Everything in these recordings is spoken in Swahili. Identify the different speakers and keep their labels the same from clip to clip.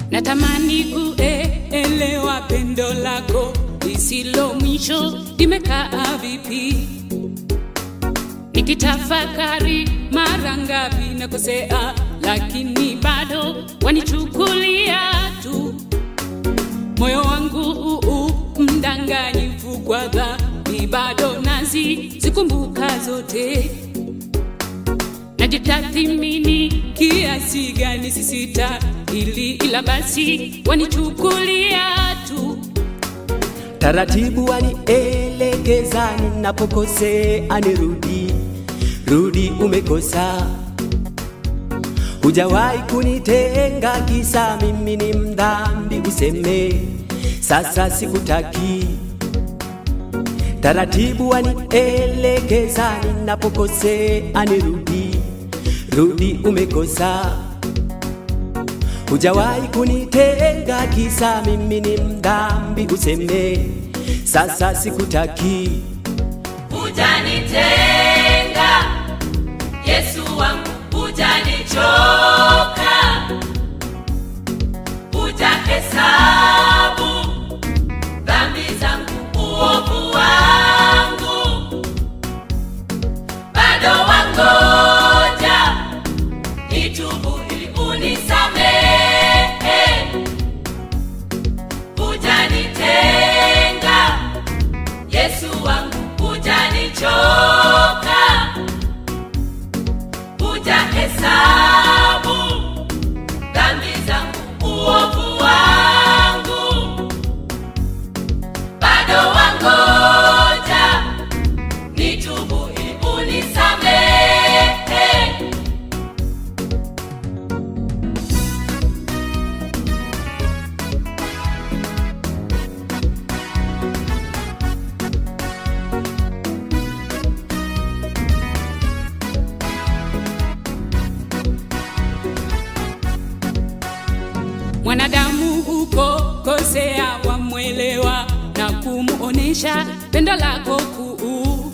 Speaker 1: natamani kuelewa pendo lako lisilo mwisho limekaa vipi nikitafakari mara ngapi nakosea lakini bado wanichukulia tu moyo wangu uu mdanganyifu kwa dhambi bado nazi zikumbuka zote najitathimini kiasi gani sisita ili ila basi wanichukulia tu
Speaker 2: taratibu wanielekeza ninapokosea nirudi rudi umekosa hujawahi kunitenga kisa mimi ni mdhambi useme sasa sikutaki taratibu wanielekeza ninapokosea nirudi rudi umekosa hujawahi kunitenga kisa mimi ni mdhambi useme sasa sikutaki
Speaker 3: hujanitenga yesu wangu hujanichoka hujahesabu dhambi zangu uovu wangu bado wangoja nitubu ili unisamehe hujanitenga yesu wangu hujanichoka hujahesabu dhambi zangu uovu wangu bado wangoja nitubu ili unisamehe
Speaker 1: mwanadamu huko kosea wamwelewa na kumuonesha pendo lako kuu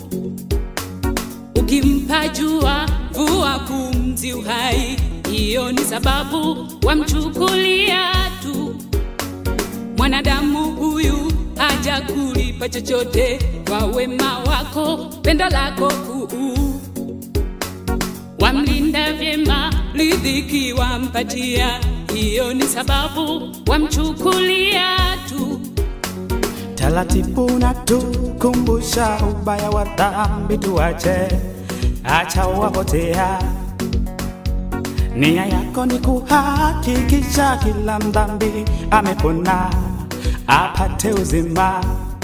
Speaker 1: ukimpa jua vua pumzi uhai hiyo ni sababu wamchukulia tu mwanadamu huyu haja kulipa chochote kwa wema wako pendo lako kuu wamlinda vyema ridhiki wampatia hiyo ni sababu wamchukulia tu
Speaker 4: taratibu na tukumbusha ubaya wa dhambi tuache, acha wapotea. Nia yako ni kuhakikisha kila mdhambi amepona apate uzima.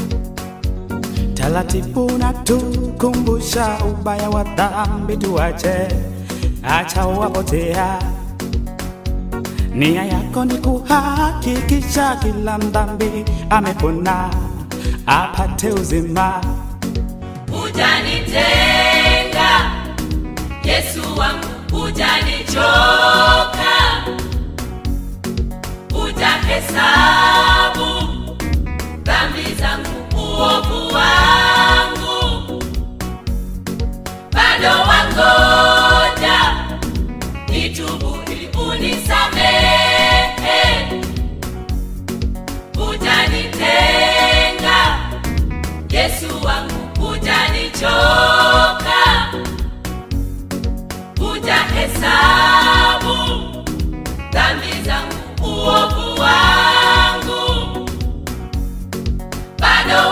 Speaker 4: Taratibu na tukumbusha ubaya wa dhambi tuache, acha wapotea. Nia yako ni kuhakikisha kila mdhambi amepona apate uzima.
Speaker 3: hujanitenga yesu wangu hujanichoka hujahesabu dhambi zangu uovu wangu bado wangoja nitubu ili unisamehe hujanitenga yesu wangu hujanichoka hujahesabu dhambi zangu uovu wangu bado